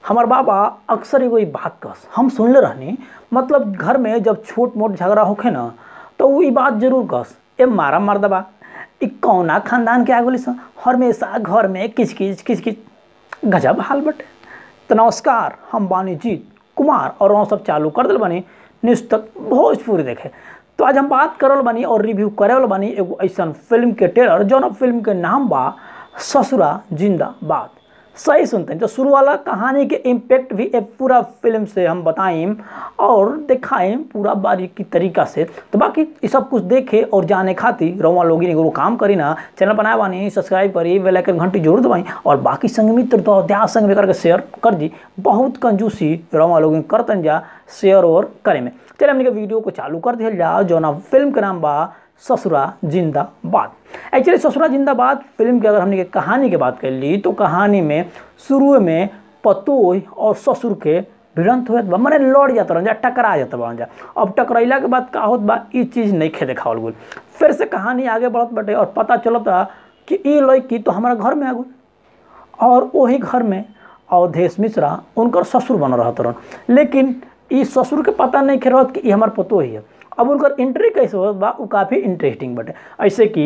हमार बाबा अक्सर एगो ई बात कस हम सुनले रहनी मतलब घर में जब छोट मोट झगड़ा होखे ना तो उ ई बात जरूर कस ए मारा मर्दबा ई कौना खानदान के आगुली सन हमेशा घर में किच किच किच किच गजब हाल बटे तो नमस्कार हम बानी जीत कुमार और वहाँ सब चालू कर दिल बानी न्यूज़ तक भोजपुरी देखे तो आज हम बात करल बानी और रिव्यू करे वाला बानी एगो ऐसन फिल्म के ट्रेलर जौन फिल्म के नाम बा ससुरा जिंदाबाद सही सुनते हैं तो शुरू वाला कहानी के इम्पैक्ट भी एक पूरा फिल्म से हम बताएं और दिखाएं पूरा बारीकी तरीका से तो बाकी ये सब कुछ देखे और जाने खातिर रवा लोग एगो काम करी ना चैनल बनाए बानी सब्सक्राइब करी बेल आइकन घंटी जरूर दबाई और बाकी संग मित्र तो ध्यान संग भी करके शेयर कर दी बहुत कंजूसी रवा लोग करतन जा शेयर और करे में चलिए हमने के वीडियो को चालू कर दिया जा जो ना फिल्म के नाम बा ससुरा जिंदाबाद एक्चुअली ससुरा जिंदाबाद फिल्म की अगर हमने के कहानी की बात कर ली तो कहानी में शुरू में पतोह और ससुर के भिड़ंत होत बा मने लड़ जात रहन जा टकरा जात बा जा अब टकराइला के बाद का होत बा ई चीज़ नहीं खे देखावल गइल फिर से कहानी आगे बढ़त बाटे और पता चलता कि ई लड़की तो हमारा घर में आ गई और वही घर में अवधेश मिश्रा उनकर ससुर बन रहत रहन लेकिन ई ससुर के पता नहीं खे रहत कि ई हमार पतो ही है अब उनकर एंट्री कैसे होत बा उ काफ़ी इंटरेस्टिंग बटे ऐसे कि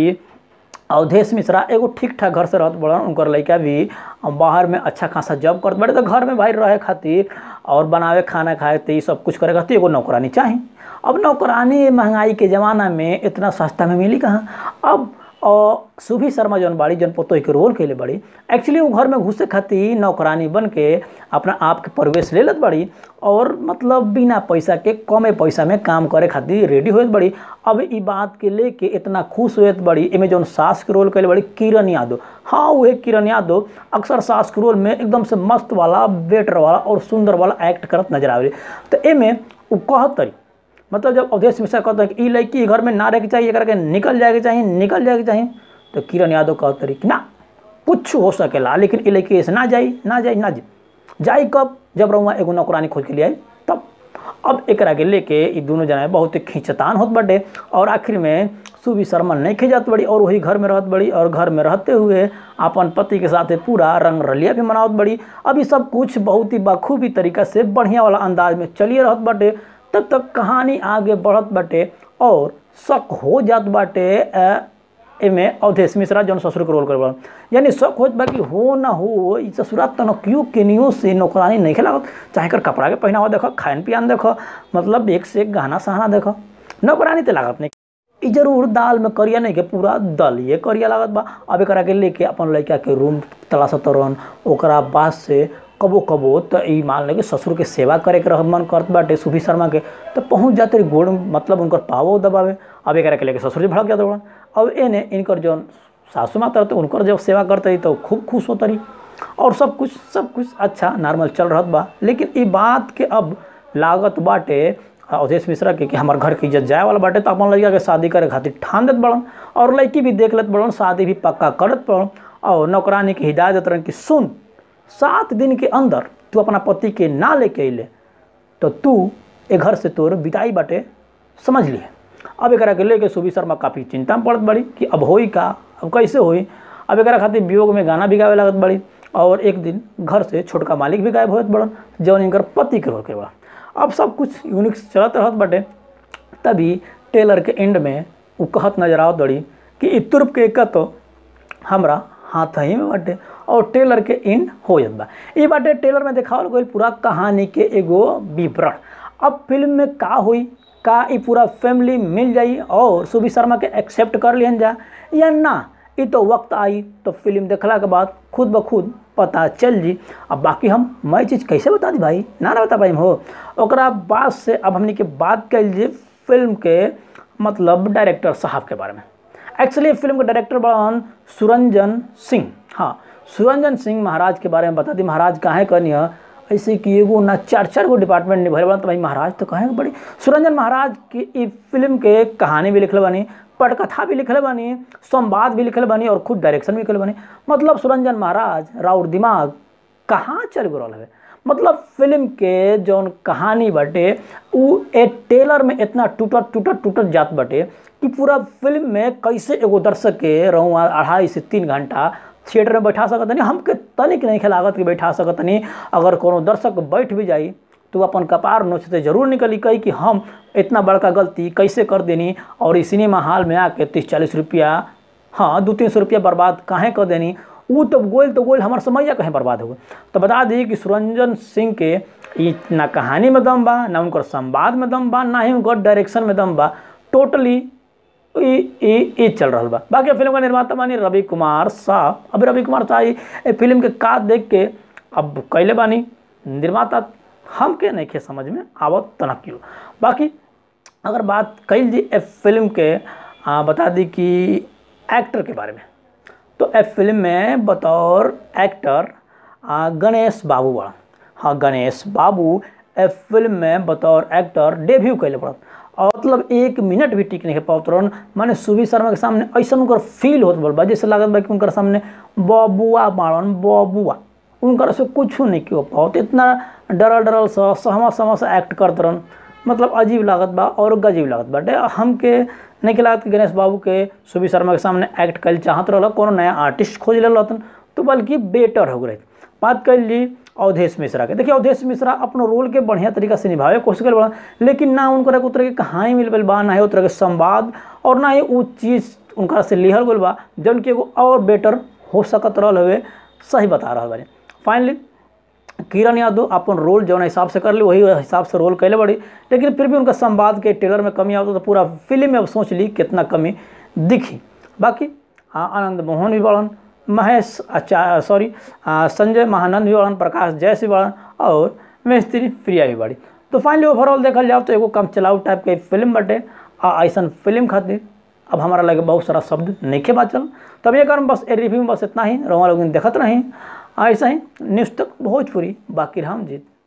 अवधेश मिश्रा एगो ठीक ठाक घर से रहत बड़न उनकर लड़का भी बाहर में अच्छा खासा जॉब करत बड़े तो घर में भाई रहे खातिर और बनावे खाना खाए तो ये सब कुछ करे खातिर एगो नौकरानी चाही अब नौकरानी महंगाई के ज़माना में इतना सस्ता में मिली कहाँ अब और सुभी शर्मा जौन बाड़ी जौन पोतोह के रोल कैले बड़ी एक्चुअली वो घर में घुसे खातिर नौकरानी बन के अपना आप के प्रवेश ले लेत बड़ी और मतलब बिना पैसा के कमे पैसा में काम करे खातिर रेडी होत बड़ी अब ई बात के लेके इतना खुश होत बड़ी एमे जौन सास के रोल कैले बड़ी किरण यादव हाँ वही किरण यादव अक्सर सास के रोल में एकदम से मस्त वाला बेटर वाला और सुंदर वाला एक्ट करत नजर आवे तो एमे उ कहत तरी मतलब जब अवधेश मिश्रा कहता है कि ई लड़की घर में ना रह के चाहिए एकरा के निकल जाए के चाहिए निकल जाए के चाहिए तो किरण यादव कहते रही कि ना कुछ हो सकेला लेकिन ई लड़की ऐसे ना जाई ना जाई ना जाई जाई कब जब रहुआ एगो नौकरानी खोज के लिए आई तब अब एकरा के लेके ई दोनों जना बहुत खींचतान होत बटे और आखिर में सुबी शर्मा नहीं खिंचात बड़ी और वही घर में रहत बड़ी और घर में रहते हुए अपन पति के साथ पूरा रंग रलिया भी मनावत बड़ी अब ये सब कुछ बहुत ही बखूबी तरीका से बढ़िया वाला अंदाज में चलिए रहत बटे तब तक कहानी आगे बढ़त बाटे और शक हो जात बाटे एमे अवधेश मिश्रा जौन ससुर के रोल कर बड़ा यानी शक होत बा कि हो ना हो ई ससुरात तन क्यों केनियो से नौकरानी नहीं खेलावत चाहे कर कपड़ा के पहनावा देखो खान पियान देखो मतलब एक से एक गहना सहना देखो नौकरानी तो लागत नहीं ई जरूर दाल में करिया नहीं के पूरा दल ये करिया लागत बा अब एकरा के लेके अपन लड़का के रूम तलाशत रहन ओकरा बाद से कबो कबो तो ई मान ले कि ससुर के सेवा करे के रह मन करत बाटे सुभी शर्मा के तो पहुंच जाते रही गोड़ मतलब उनकर पावो दबावे अब एकरा के लेके ससुर जी भड़क जाते बड़न अब एने इनकर जौन सासू माता रहते उनकर जब सेवा करते रही तो खूब खुश होता रही और सब कुछ सब कुछ अच्छा नॉर्मल चल रहत बा लेकिन ई बात के अब लागत बाटे अवधेश मिश्रा के कि हमार घर की इज्जत जाए वाला बाटे तो अपन लड़का के शादी करे खातिर ठान देत बड़न और लड़की भी देख लेत बड़न शादी भी पक्का करत बड़न और नौकरानी की हिदायत देत रहन कि सुन सात दिन के अंदर तू अपना पति के ना लेके अइले तो तू ए घर से तोर विदाई बाटे समझ लिए अब एकरा के लेके सुबी शर्मा काफ़ी चिंता में पड़त बड़ी कि अब होई का अब कैसे होई अब एकरा खातिर वियोग में गाना भी गावे लागत बड़ी और एक दिन घर से छोटका मालिक भी गायब होत बड़न जौन इनकर पति के रोके बा अब सब कुछ यूनिक चलत रहत बाटे तभी टेलर के एंड में वो कहत नजर आवत बड़ी कि ई तुर्प के का तो हमरा हाथ ही में बाटे और टेलर के एंड हो जात बा ई बाटे टेलर में देखावल गइल पूरा कहानी के एगो विवरण अब फिल्म में का हुई का ई पूरा फैमिली मिल जाई और सुबी शर्मा के एक्सेप्ट कर लिहन जा या ना ई तो वक्त आई तो फिल्म देखला के बाद खुद ब खुद पता चल जी अब बाकी हम मैं चीज़ कैसे बता दी भाई ना ना बता पाई हो ओकरा बाद से अब हमने के बात कर लीजिए फिल्म के मतलब डायरेक्टर साहब के बारे में एक्चुअली फिल्म के डायरेक्टर बड़न सुरंजन सिंह हाँ सुरंजन सिंह महाराज के बारे में बता दी महाराज काहे कहनी है ऐसे कि एगो ना चार चार गो डिपार्टमेंट निभाए बड़ा तो भाई महाराज तो कहें बड़ी सुरंजन महाराज की ई फिल्म के कहानी भी लिखल बानी पटकथा भी लिखल बानी संवाद भी लिखल बानी और खुद डायरेक्शन भी लिखल बानी मतलब सुरंजन महाराज राउर दिमाग कहाँ चल गो रहा है मतलब फिल्म के जौन कहानी बाटे उ ए टेलर में इतना टूटत टूटत टूटत जात बाटे कि पूरा फिल्म में कैसे एगो दर्शक के रहूँ अढ़ाई से तीन घंटा थिएटर में बैठा सकत नहीं हमके तनिक नहीं लागत कि बैठा सकत तनी अगर कोनो दर्शक बैठ भी जाई तो वो अपन कपार नोचते जरूर निकली कही कि हम इतना बड़का गलती कैसे कर देनी और इस सिनेमा हॉल में आके तीस चालीस रुपया हाँ दो तीन सौ रुपया बर्बाद काहे कर देनी वो तो गोल तो गोल हमार समैया कहीं बर्बाद हो गई तो बता दी कि सुरंजन सिंह के ई ना कहानी में दम बा ना उनकर संवाद में दम बा ना ही उनकर डायरेक्शन में दम बा टोटली ई ई ई चल रहा बा बाकी फिल्म का निर्माता बानी रवि कुमार शाह अभी रवि कुमार शाह ई ए फिल्म के का देख के अब कैले बानी निर्माता हमके नहीं के समझ में आवत तना क्यों बाकी अगर बात कैल जी ए फिल्म के आ, बता दी कि एक्टर के बारे में तो ए फिल्म में बतौर एक्टर आ, गणेश बाबू बड़ा हाँ गणेश बाबू ए फिल्म में बतौर एक्टर डेब्यू कैले पड़त और मतलब एक मिनट भी टिक नहीं है पावत रहन माने सुबी शर्मा के सामने ऐसा उनकर फील होत बा जैसे लागत बा कि उनकर सामने बबुआ बाड़न बबुआ उनकर से कुछ नहीं क्यों पावत इतना डरल डरल सा सहमा सहमा सा एक्ट करत रहन मतलब अजीब लागत बा और गजीब लागत बाटे हमके नहीं के लागत कि गणेश बाबू के सुबी शर्मा के सामने एक्ट कल चाहत रहल कोनो नया आर्टिस्ट खोज ले रहतन तो बल्कि बेटर हो गए बात कर ली अवधेश मिश्रा के देखिए अवधेश मिश्रा अपनो रोल के बढ़िया तरीका से निभावे के कोशिश कर बड़ा लेकिन ना उनकर एक तरह के कहानी मिल गल बा ना ही उतर के संवाद और ना ही वो चीज़ उनका से लिहल गल बा जौन कि एगो और बेटर हो सकत रहल हवे सही बता रहा बानी फाइनली किरण यादव अपन रोल जौन हिसाब से कर ली वही हिसाब से रोल कैले बड़ी लेकिन फिर भी उनका संवाद के ट्रेलर में कमी आवता तो पूरा फिल्म में अब सोच ली कितना कमी दिखी बाकी हाँ आनंद मोहन भी बड़न महेश अच्छा सॉरी संजय महानंद भी बड़न प्रकाश जैस भी बड़न और मिस्त्री प्रिया भी बड़ी तो फाइनली ओवरऑल देखल जाओ तो एगो कम चलाऊ टाइप के फिल्म बटे आ ऐसा फिल्म खातिर अब हमारा लगे बहुत सारा शब्द नहीं के बात चल तब ये कारण बस ए रिव्यू में बस इतना ही रोमा लोग देखत रही ऐसा ही न्यूज़ तक भोजपुरी बाकी हम जीत